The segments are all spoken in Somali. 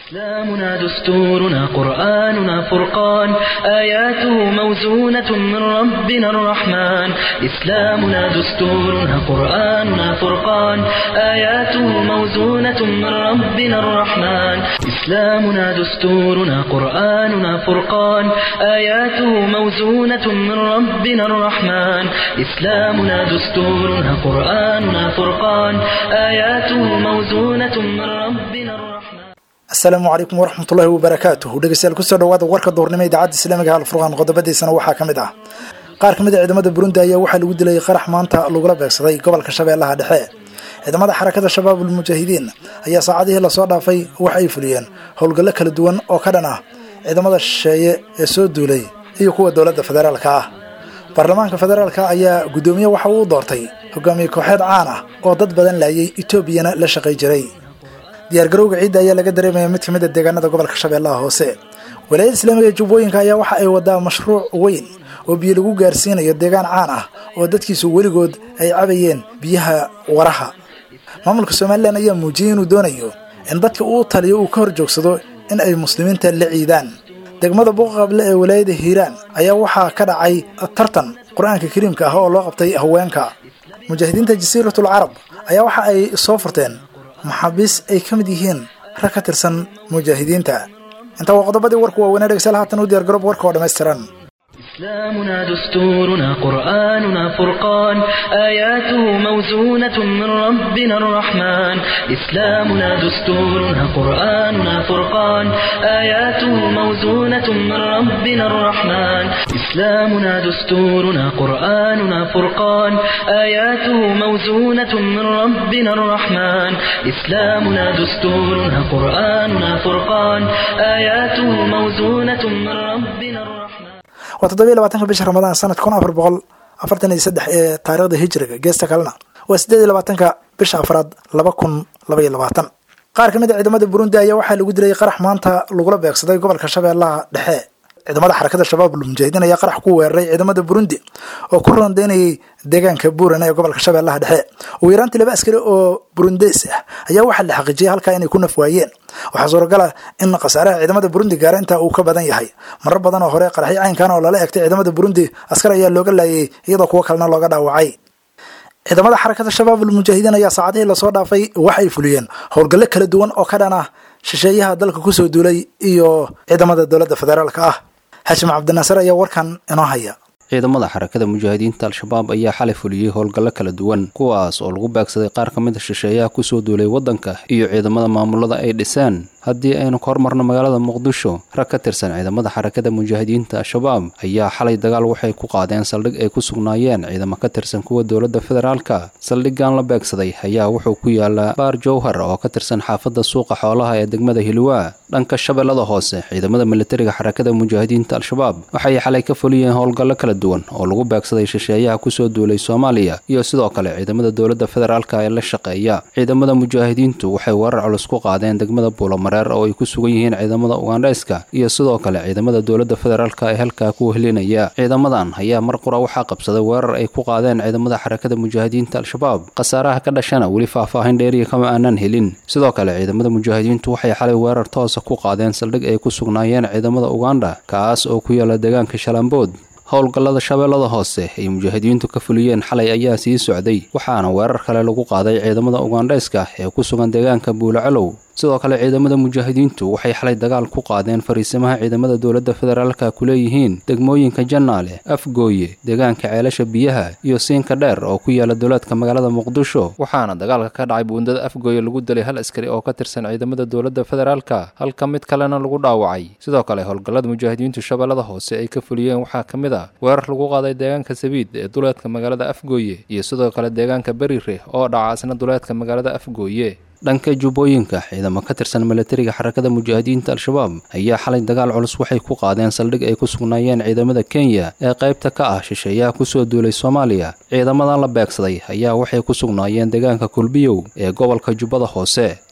إسلامنا دستورنا قرآننا فرقان آياته موزونة من ربنا الرحمن إسلامنا دستورنا قرآننا فرقان آياته موزونة من ربنا الرحمن إسلامنا دستورنا قرآننا فرقان آياته موزونة من ربنا الرحمن إسلامنا دستورنا قرآننا فرقان آياته موزونة من ربنا الرحمن asalaamu calaykum waraxmatullaahi wabarakaatuhu dhegeystayaal kusoo dhawaada warka duurnimo idaacadda islaamiga alfurqaan qodobadiisana waxaa ka mid ah qaar ka mid a ciidamada burundi ayaa waxaa lagu dilay qarax maanta lagula beegsaday gobolka shabeellaha dhexe ciidamada xarakada shabaabul mujaahidiin ayaa saacadihii lasoo dhaafay waxa ay fuliyeen howlgallo kala duwan oo ka dhan ah ciidamada shisheeye ee soo duulay iyo kuwa dowladda federaalka ah baarlamaanka federaalka ayaa guddoomiye waxa uu doortay hogaamiye kooxeed caan ah oo dad badan laayay etoobiyana la shaqay jiray diyaargarowga ciidda ayaa laga dareemaya mid ka mid a deegaanada gobolka shabeellaha hoose walaayada islaamiga ee jubbooyinka ayaa waxa ay wadaa mashruuc weyn oo biyo lagu gaarsiinayo deegaan caan ah oo dadkiisu weligood ay cabayeen biyaha waraha maamulka somalilan ayaa muujiyey inuu doonayo in dadka uu taliyo uu ka hor joogsado in ay muslimiinta la ciidaan degmada buuqaqable ee walaayada hiiraan ayaa waxaa ka dhacay tartan qur-aanka kariimka ah oo loo qabtay haweenka mujaahidiinta jasiiratul carab ayaa waxa ay soo furteen maxaabiis ay ka mid yihiin rag ka tirsan mujaahidiinta intaa waa qodobadii warku waaweynaa dhegeystayaal haatan u diyaar garoob warka oo dhammaystiran إسلامنا دستورنا قرآننا فرقان آياته موزونة من ربنا الرحمن إسلامنا دستورنا قرآننا فرقان آياته موزونة من ربنا الرحمن إسلامنا دستورنا قرآننا فرقان آياته موزونة من ربنا الرحمن إسلامنا دستورنا قرآننا فرقان آياته موزونة من ربنا الرحمن waa toddobiyo labaatanka bisha ramadaan sanadka kun afar boqol afartan iyo saddex ee taariikhda hijriga geesta kalena waa siddeed iyo labaatanka bisha afraad laba kun laba iyo labaatan qaar ka mid a ciidamada burundi ayaa waxaa lagu dilay qarax maanta lagula beegsaday gobolka shabeellaha dhexe ciidamada xarakada shabaabul mujaahidiin ayaa qarax ku weeraray ciidamada burundi oo ku rondeynayay deegaanka buuran ee gobolka shabeellaha dhexe ugu yaraantii laba askari oo burundeys ah ayaa waxaa la xaqiijiyay halkaa inay ku naf waayeen waxaa suuragal ah in khasaaraha ciidamada burundi gaara intaa uu ka badan yahay marar badan oo hore qaraxyo caynkan oo lala egtay ciidamada burundi askar ayaa looga laayay iyadoo kuwo kalena looga dhaawacay ciidamada xarakada shabaabul mujaahidiin ayaa saacadihii lasoo dhaafay waxa ay fuliyeen howlgallo kala duwan oo ka dhan ah shisheeyaha dalka kusoo duulay iyo ciidamada dowladda federaalka ah xashim cabdinaasir ayaa warkan inoo haya ciidamada xarakada mujaahidiinta al-shabaab ayaa xalay fuliyey howlgallo kala duwan kuwaas oo lagu beegsaday qaar ka mid a shisheeyaha kusoo duulay waddanka iyo ciidamada maamulada ay dhiseen haddii aynu ka hormarno magaalada muqdisho rag ka tirsan ciidamada xarakada mujaahidiinta al-shabaab ayaa xalay dagaal waxay ku qaadeen saldhig ay ku sugnaayeen ciidamo ka tirsan kuwa dowladda federaalka saldhiggan la beegsaday ayaa wuxuu ku yaalaa baar jowhar oo ka tirsan xaafadda suuqa xoolaha ee degmada hilwaa dhanka shabeellada hoose ciidamada militariga xarakada mujaahidiinta al-shabaab waxay xalay ka fuliyeen howlgallo kala duwan oo lagu beegsaday shisheeyaha kusoo duulay soomaaliya iyo sidoo kale ciidamada dowladda federaalka ee la shaqeeya ciidamada mujaahidiintu waxay weerar culus ku qaadeen degmada buulama oo ay ku sugan yihiin ciidamada ugandhayska iyo sidoo kale ciidamada dowladda federaalka ee halkaa ku helinaya ciidamadan ayaa mar qura waxaa qabsaday weerar ay ku qaadeen ciidamada xarakada mujaahidiinta al-shabaab khasaaraha ka dhashana weli faahfaahin dheeriya kama aanan helin sidoo kale ciidamada mujaahidiintu waxay xalay weerar toosa ku qaadeen saldhig ay ku sugnaayeen ciidamada ugandha kaas oo ku yaala deegaanka shalambood howlgallada shabeellada hoose ay mujaahidiintu ka fuliyeen xalay ayaa sii socday waxaana weerar kale lagu qaaday ciidamada ugandhayska ee ku sugan deegaanka buulacalow sidoo kale ciidamada mujaahidiintu waxay xalay dagaal ku qaadeen fariisimaha ciidamada dowladda federaalka ku leeyihiin degmooyinka jannaale afgooye deegaanka ceelasha biyaha iyo siinka dheer oo ku yaala dowlaadka magaalada muqdisho waxaana dagaalka ka dhacay buundada afgooye lagu dilay hal askari oo ka tirsan ciidamada dowladda federaalka halka mid kalena lagu dhaawacay sidoo kale howlgallada mujaahidiintu shabeellada hoose ay ka fuliyeen waxaa ka mid ah weerar lagu qaaday deegaanka sabiid ee duleedka magaalada afgooye iyo sidoo kale deegaanka berire oo dhaca isna duleedka magaalada afgooye dhanka jubbooyinka ciidamo ka tirsan militariga xarakada mujaahidiinta al-shabaab ayaa xalay dagaal culus waxay ku qaadeen saldhig ay ku sugnaayeen ciidamada kenya ee qaybta ka ah shisheeyaha kusoo duulay soomaaliya ciidamadan la beegsaday ayaa waxay ku sugnaayeen deegaanka kulbiyow ee gobolka jubbada hoose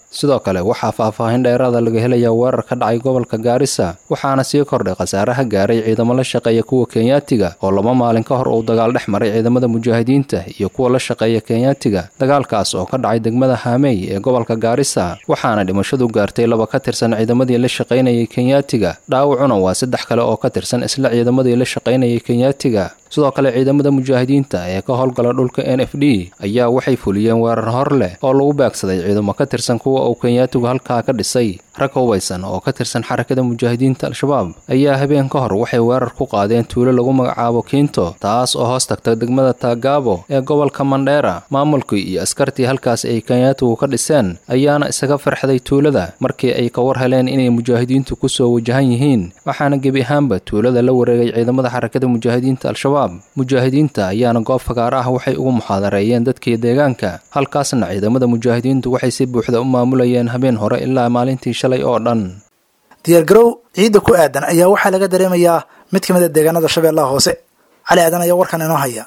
sidoo kale waxaa faahfaahin dheeraada laga helayaa weerar ka dhacay gobolka gaarisa waxaana sii kordhay khasaaraha gaaray ciidamo la shaqeeya kuwa kenyaatiga oo laba maalin ka hor uu dagaal dhex maray ciidamada mujaahidiinta iyo kuwa la shaqeeya kenyaatiga dagaalkaas oo ka dhacay degmada haamey ee gobolka gaarisa waxaana dhimashadu gaartay laba ka tirsan ciidamadii la shaqaynayay kenyaatiga dhaawacuna waa saddex kale oo ka tirsan isla ciidamadii la shaqaynayay kenyaatiga sidoo kale ciidamada mujaahidiinta ee ka howlgala dhulka n f d ayaa waxay fuliyeen weerar hor leh oo lagu beegsaday ciidamo ka tirsan kuwa uu kenyaatigu halkaa ka dhisay rag hubaysan oo ka tirsan xarakada mujaahidiinta al-shabaab ayaa habeen ka hor waxay weerar ku qaadeen tuulo lagu magacaabo kiinto taas oo hoos tagta degmada taagaabo ee gobolka mandheera maamulkii iyo askartii halkaas ay kenyaatigu ka dhiseen ayaana isaga farxday tuulada markii ay ka war heleen inay mujaahidiintu kusoo wajahan yihiin waxaana gebi ahaanba tuulada la wareegay ciidamada xarakada mujaahidiinta al-shabaab mujaahidiinta ayaana goob fagaar ah waxay ugu muxaadareeyeen dadkii deegaanka halkaasna ciidamada mujaahidiintu waxay si buuxda u maamulayeen habeen hore ilaa maalintii shalay oo dhan diyaargarow ciidda ku aadan ayaa waxaa laga dareemayaa mid ka mid a deegaanada shabeellaha hoose cali aadan ayaa warkan inoo haya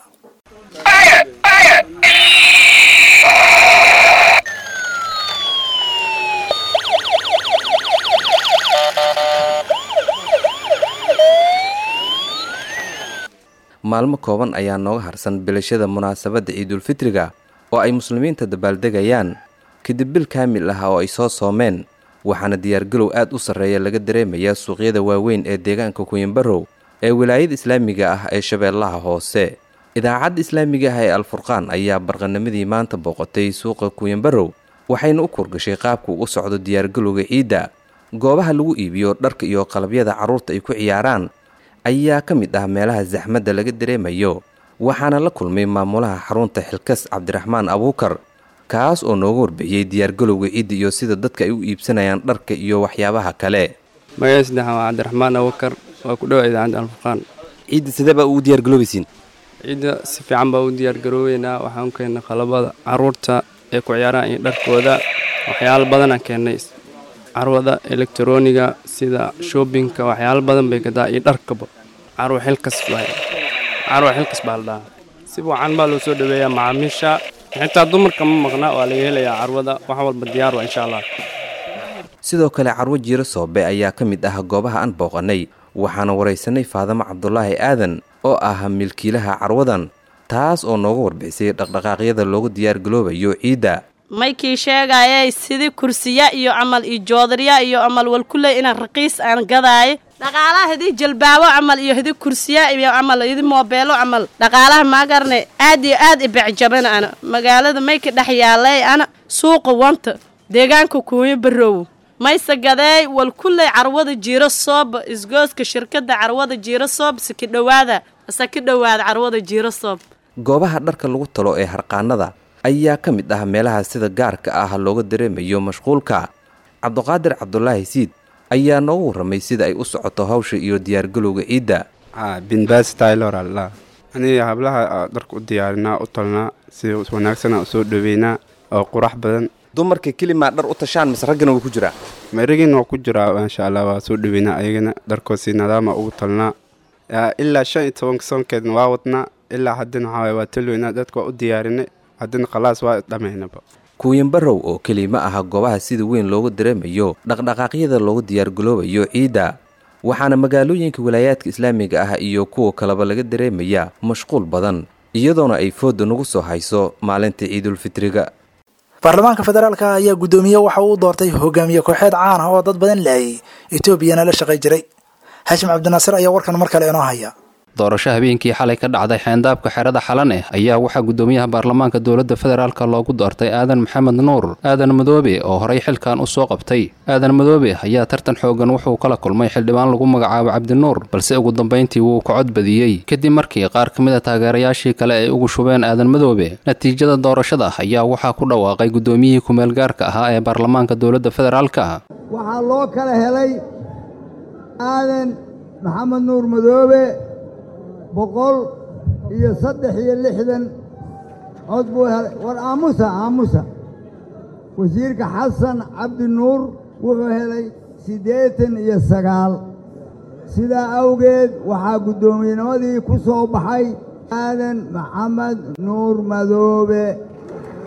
maalmo kooban ayaa nooga harsan bilashada munaasabadda ciidulfitriga oo ay muslimiinta dabaaldegayaan kadib bil kaamil ah oo ay soo soomeen waxaana diyaargalow aad u sarreeya laga dareemayaa suuqyada waaweyn ee deegaanka kuyanbarow ee wilaayada islaamiga ah ee shabeellaha hoose idaacadda islaamiga ah ee alfurqaan ayaa barqanimadii maanta booqatay suuqa kuyanbarow waxayna u kurgashay qaabku u socdo diyaargalowga ciidda goobaha lagu iibiyo dharka iyo qalabyada carruurta ay ku ciyaaraan ayaa ka mid ah meelaha saxmadda laga dareemayo waxaana la kulmay maamulaha xarunta xilkas cabdiraxmaan abuukar kaas oo nooga warbixiyey diyaargalowga ciidda iyo sida dadka ay u iibsanayaan dharka iyo waxyaabaha kale magacay saddexaan waa cabdiraxmaan abuukar waa ku dhowa idaacadda alfurqaan ciidda sidee baa ugu diyaargaloobaysiin ciidda si fiican baa u diyaargaroobeynaa waxaan u keennay qalabada carruurta ee ku ciyaaraan iyo dharkooda waxyaalo badanaan keennay carwada elektroniga sida shoobinka waxyaalo badan bay gadaa iyo dharkaba carwa xilkas carwa xilkas baa la dhahaa si wacan baa loo soo dhaweeyaa macaamiisha xitaa dumarka ma maqna waa laga helayaa carwada wax walba diyaar wa insha allah sidoo kale carwo jiiro soobe ayaa ka mid ah goobaha aan booqannay waxaana waraysanay faadamo cabdulaahi aadan oo ah milkiilaha carwadan taas oo nooga warbixisay dhaqdhaqaaqyada loogu diyaargaloobayo ciidda maykii sheegayay sidii kursiya iyo camal iyo joodariya iyo camal walkuley inaan raqiis aan gadaayo dhaqaalaha hidii jalbaabo camal iyo hidi kursiya iyo camal hidi moobeelo camal dhaqaalaha maagarne aad iyo aad ibecjaban ana magaalada mayka dhex yaalay ana suuqa wanta deegaanka kuuyo baroow mayse gadeey walkuley carwada jiiro soob isgooska shirkada carwada jiiro soob saki dhowaada saki dhowaada carwada jiiro soob goobaha dharka lagu talo ee harqaanada ayaa ka mid ah meelaha sida gaarka ah looga dareemayo mashquulka cabduqaadir cabdulaahi siid ayaa noogu warramay sida ay u socoto hawsha iyo diyaargalowga ciidda binbaas taylor alla aniga hablaha dharka u diyaarinaa u talnaa si wanaagsanaa usoo dhoweynaa oo qurax badan dumarka kelimaa dhar u tashaan mise raggana wuu ku jiraa maragin waa ku jiraa insha allah waa soo dhoweynaa ayagana dharkoo si nadaama ugu talnaa ilaa shan iyo tobanka soonkeedna waa wadnaa ilaa haddana waxaa waa talweynaa dadka waa u diyaarinay haddana khalaas waa dhammaynaba kuuyanbarow oo keli ma aha goobaha sida weyn loogu dareemayo dhaqdhaqaaqyada loogu diyaargaloobayo ciidda waxaana magaalooyinka walaayaadka islaamiga ah iyo kuwa kaleba laga dareemayaa mashquul badan iyadoona ay foodda nagu soo hayso maalinta ciidulfitriga baarlamaanka federaalka ayaa guddoomiye waxa uu doortay hogaamiye kooxeed caan ah oo dad badan laayay etoobiyana la shaqay jiray xaashim cabdinaasir ayaa warkan mar kale inoo haya doorasho habeenkii xalay ka dhacday xeendaabka xerada xalane ayaa waxaa guddoomiyaha baarlamaanka dowladda federaalk loogu doortay aadan maxamed nuur aadan madoobe oo horay xilkan u soo qabtay aadan madoobe ayaa tartan xoogan wuxuu kala kulmay xildhibaan lagu magacaabo cabdinuur balse ugu dambayntii wuu ka cod badiyey kadib markii qaar ka mid a taageerayaashii kale ay ugu shubeen aadan madoobe natiijada doorashada ayaa waxaa ku dhawaaqay guddoomiyihii kumeel gaarka ahaa ee baarlamaanka dowladda federaalka waxaa loo kala helay aadan maxamed nuur madoobe boqol iyo saddex iyo lixdan cod buu helay war aamusa aamusa wasiirka xasan cabdi nuur wuxuu helay siddeetan iyo sagaal sidaa awgeed waxaa guddoomiyennimadii ku soo baxay aadan maxamed nuur madoobe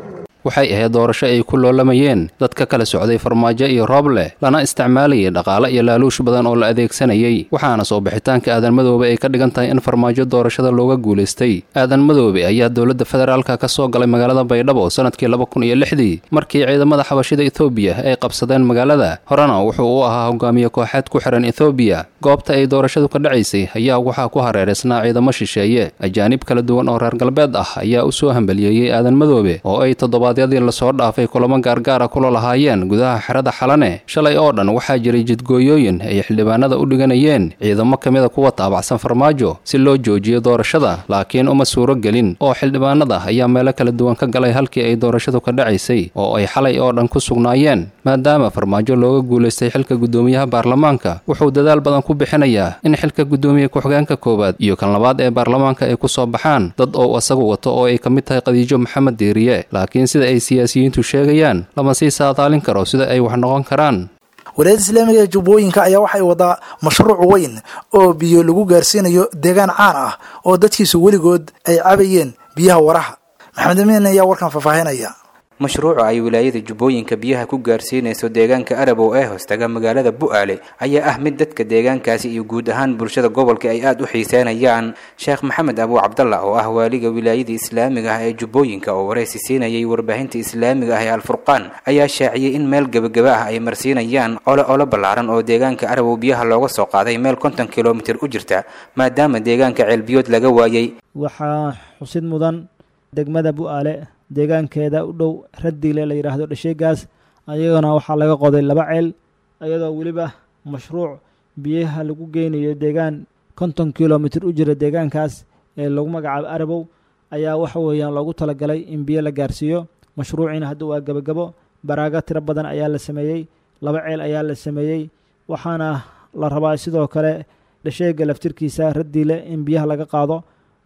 waxay ahayd doorasho ay ku loolamayeen dad ka kala socday farmaajo iyo rooble lana isticmaalayay dhaqaale iyo laaluush badan oo la adeegsanayay waxaana soo bixitaanka aadan madoobe ay ka dhigan tahay in farmaajo doorashada looga guulaystay aadan madoobe ayaa dowladda federaalka ka soo galay magaalada baydhabo sanadkii laba kun iyo lixdii markii ciidamada xabashida ethoobiya ay qabsadeen magaalada horena wuxuu u ahaa hogaamiye kooxeed ku xihan ethoobiya goobta ay doorashadu ka dhacaysay ayaa waxaa ku hareeraysnaa ciidamo shisheeye ajaanib kala duwan oo reer galbeed ah ayaa u soo hambaliyeeyey aadan madoobe oo ay toddobaadyadii lasoo dhaafay kulamo gaargaara kula lahaayeen gudaha xerada xalane shalay oo dhan waxaa jiray jidgooyooyin ay xildhibaanada u dhiganayeen ciidamo ka mida kuwa taabacsan farmaajo si loo joojiyo doorashada laakiin uma suuro gelin oo xildhibaanada ayaa meelo kala duwan ka galay halkii ay doorashadu ka dhacaysay oo ay xalay oo dhan ku sugnaayeen maadaama farmaajo looga guulaystay xilka guddoomiyaha baarlamaanka wuxuu dadaal badan ku bixinayaa in xilka guddoomiye ku-xigeenka koowaad iyo kan labaad ee baarlamaanka ay ku soo baxaan dad oo isagu wato oo ay ka mid tahay khadiijo maxamed diiriye laakiin sida ay siyaasiyiintu sheegayaan lama sii saadaalin karo sida ay wax noqon karaan walaayada islaamiga ee jubbooyinka ayaa waxay wadaa mashruuc weyn oo biyo lagu gaarsiinayo deegaan caan ah oo dadkiisu weligood ay cabayeen biyaha waraha maxamed amiin ayaa warkan faahfaahinaya mashruuca ay wilaayada jubbooyinka biyaha ku gaarsiinayso deegaanka arabow ee hoostaga magaalada bu'aale ayaa ah mid dadka deegaankaasi iyo guud ahaan bulshada gobolka ay aada u xiiseynayaan sheekh maxamed abuu cabdalla oo ah waaliga wilaayada islaamiga ah ee jubbooyinka oo waraysi siinayay warbaahinta islaamiga ah ee alfurqaan ayaa shaaciyey in meel gebagaba ah ay marsiinayaan ole olo ballaaran oo deegaanka arabow biyaha looga soo qaaday meel konton kilomitir u jirta maadaama deegaanka ceelbiyood laga waayey waxaa xusid mudan degmada bu'aale deegaankeeda u dhow radiile la yidhaahdo dhasheegaas ayagana waxaa laga qoday laba ceel iyadoo weliba mashruuc biyaha lagu geynayo deegaan konton kilomitr u jira deegaankaas ee lagu magacaabo arabow ayaa waxa weeyaan loogu talagalay in biyo la gaarsiiyo mashruuciina hadda waa gebagabo baraago tiro badan ayaa la sameeyey laba ceel ayaa la sameeyey waxaana la rabaa sidoo kale dhasheega laftirkiisa radiile in biyaha laga qaado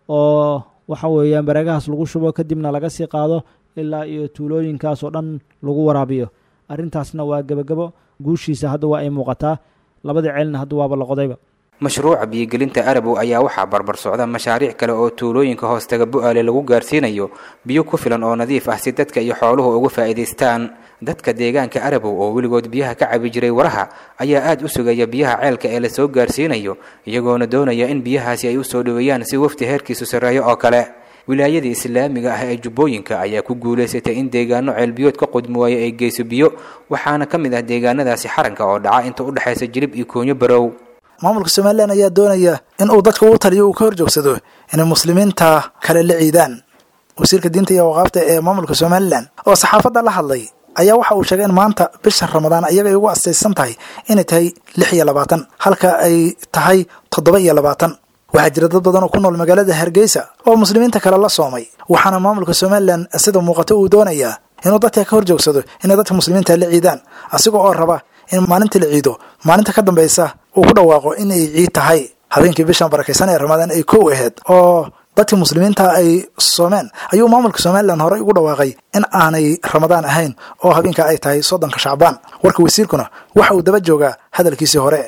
oo waxa weeyaan baraagahaas lagu shubo kadibna laga sii qaado ilaa iyo tuulooyinkaas oo dhan lagu waraabiyo arrintaasna waa gebagabo guushiisa hadda waa ay muuqataa labadii ceelna hadda waaba la qodayba mashruuca biyogelinta arabow ayaa waxaa barbar socda mashaariic kale oo tuulooyinka hoostaga bu'aale lagu gaarsiinayo biyo ku filan oo nadiif ah si dadka iyo xooluhu uga faa'iidaystaan dadka deegaanka arabow oo weligood biyaha ka cabi jiray waraha ayaa aada u sugaya biyaha ceelka ee lasoo gaarsiinayo iyagoona doonaya in biyahaasi ay usoo dhoweeyaan si wafti heerkiisu sarreeyo oo kale wilaayada islaamiga ah ee jubbooyinka ayaa ku guulaysatay in deegaano ceelbiyood ka qudmi waayo ay geyso biyo waxaana ka mid ah deegaanadaasi xaranka oo dhaca inta u dhexaysa jilib iyo koonyo barow maamulka somalilan ayaa doonaya in uu dadka u taliyo uu ka horjoogsado inay muslimiinta kale la ciidaan wasiirka diinta iyo waqaafta ee maamulka somalilan oo saxaafadda la hadlay ayaa waxa uu sheegay in maanta bisha ramadaan ayaga ay ugu astaysan tahay inay tahay lix iyo labaatan halka ay tahay toddoba iyo labaatan waxaa jira dad badan oo ku nool magaalada hargeysa oo muslimiinta kale la soomay waxaana maamulka somalilan sida muuqato uu doonayaa inuu dadka ka horjoogsado inay dadka muslimiinta la ciidaan asiga oo raba in maalinta la ciido maalinta ka dambaysa uu ku dhawaaqo in ay ciid tahay habeenkii bishan barakaysan ee ramadaan ay kow ahayd oo dadka muslimiinta ay soomeen ayuu maamulka somalilan horey ugu dhawaaqay in aanay ramadaan ahayn oo habeenka ay tahay soddonka shacbaan warka wasiirkuna waxa uu daba joogaa hadalkiisii hore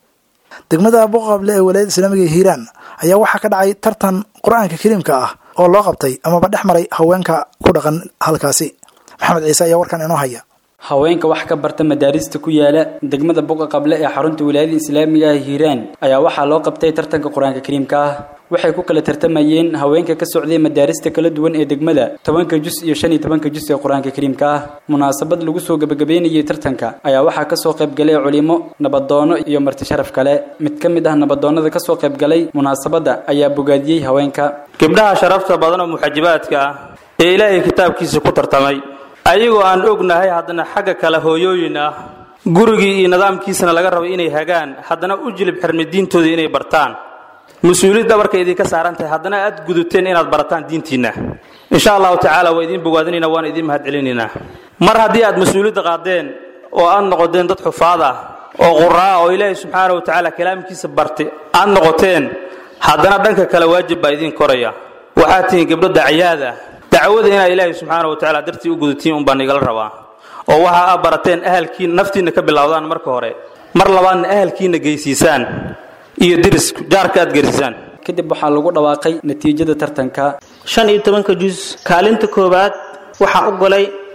degmada buqable ee walaayada islaamiga hiiraan ayaa waxaa ka dhacay tartan qur-aanka kariimka ah oo loo qabtay amaba dhex maray haweenka ku dhaqan halkaasi maxamed ciise ayaa warkan inoo haya haweenka wax ka barta madaarista ku yaala degmada buqa qable ee xarunta wilaayada islaamiga ah hiiraan ayaa waxaa loo qabtay tartanka qur-aanka kariimka ah waxay ku kala tartamayeen haweenka ka socday madaarista kala duwan ee degmada tobanka jus iyo shan iyo tobanka jus ee qur-aanka kariimka ah munaasabad lagu soo gebagabeynayay tartanka ayaa waxaa kasoo qaybgalay culimo nabadoono iyo marti sharaf kale mid ka mid ah nabadoonnada kasoo qaybgalay munaasabadda ayaa bogaadiyey haweenka gabdhaha sharafta badan oo muxajibaadka ah ee ilaahay kitaabkiisa ku tartamay ayagoo aan ognahay haddana xagga kale hooyooyin ah gurigii iyo nidaamkiisana laga rabo inay hagaan haddana u jilib xirmi diintooda inay bartaan mas-uuliyad dhabarka idinka saaran tahay haddana aad guduteen inaad barataan diintiinna insha allahu tacaala waa idiin bogaadinaynaa waana idiin mahadcelinaynaa mar haddii aad mas-uuliyadda qaadeen oo aad noqoteen dad xufaad ah oo quraa oo ilaahay subxaana wa tacaala kalaamkiisa bartay aad noqoteen haddana dhanka kale waajib baa idiin koraya waxaad tihiin gabdho dacayaad ah dacwada inaad ilaahay subxaana wa tacaala dartii u gudatiin un baan igala rabaa oo waxa aad barateen ahalkiina naftiinna ka bilowdaan marka hore mar labaadna ahalkiina geysiisaan iyo diris jaarka aad gersisaan kadib waxaa lagu dhawaaqay natiijada tartanka shan iyo tobanka jus kaalinta koowaad waxaa u golay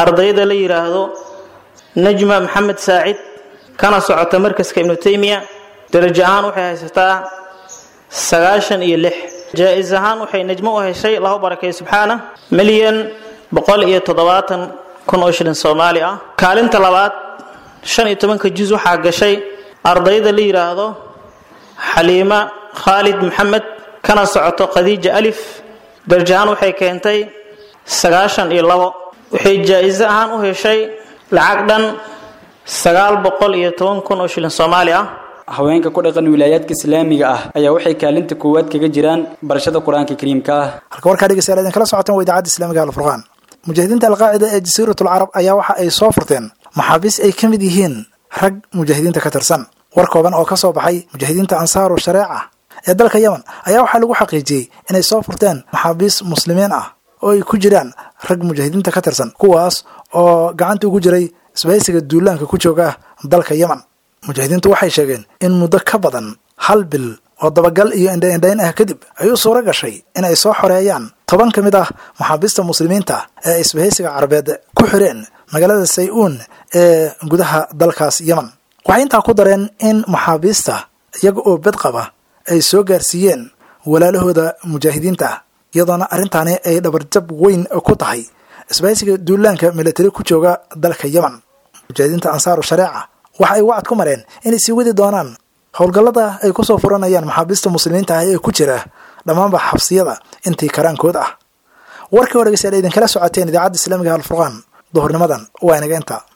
ardayda la yidhaahdo najma maxamed saacid kana socota markaska ibnu taymiya darajo ahaan waxay haysataa sagaashan iyo lix jaa-is ahaan waxay najmo u heshay lahu barakay subxaana milyan boqol iyo toddobaatan kun oo shilin soomaali ah kaalinta labaad shan iyo tobanka juz waxaa gashay ardayda la yidhaahdo xaliima khaalid maxamed kana socoto khadiija alif darajo ahaan waxay keentay sagaashan iyo labo waxay jaa-iso ahaan u heshay lacag dhan sagaal boqol iyo toban kun oo shilin soomaali ah haweenka ku dhaqan wilaayaadka islaamiga ah ayaa waxay kaalinta koowaad kaga jiraan barashada qur-aanka kariimka ah halka warkaa dhegeystayaal idinkala socotaan waa idaacadda islaamiga alfurqaan mujaahidiinta alqaacida ee jasiiratul carab ayaa waxa ay soo furteen maxaabiis ay ka mid yihiin rag mujaahidiinta ka tirsan war kooban oo ka soo baxay mujaahidiinta ansaaru shareeca ee dalka yemen ayaa waxaa lagu xaqiijiyey inay soo furteen maxaabiis muslimiin ah oo ay ku jiraan rag mujaahidiinta ka tirsan kuwaas oo gacanta ugu jiray isbahaysiga duulaanka ku jooga dalka yemen mujaahidiintu waxay sheegeen in muddo ka badan hal bil oo dabagal iyo indhaindhayn ah kadib ay u suuro gashay in ay soo xoreeyaan toban ka mid ah maxaabiista muslimiinta ee ay isbahaysiga carabeed ku xireen magaalada say-uun ee gudaha dalkaas yemen waxay intaa ku dareen in maxaabiista iyaga oo bed qaba ay soo gaarsiiyeen walaalahooda mujaahidiinta iyadoona arrintaani ay dhabarjab weyn ku tahay isbahaysiga duulaanka militari ku jooga dalka yemen mujaahidiinta ansaaru shareeca waxa ay wacad ku mareen inay sii wadi doonaan howlgallada ay kusoo furanayaan maxaabiista muslimiinta ah ee ku jira dhammaanba xabsiyada intii karaankood ah warkii hore dhegeystayaal idinkala socoteen idaacadda islaamiga alfurqaan duhurnimadan waa inaga inta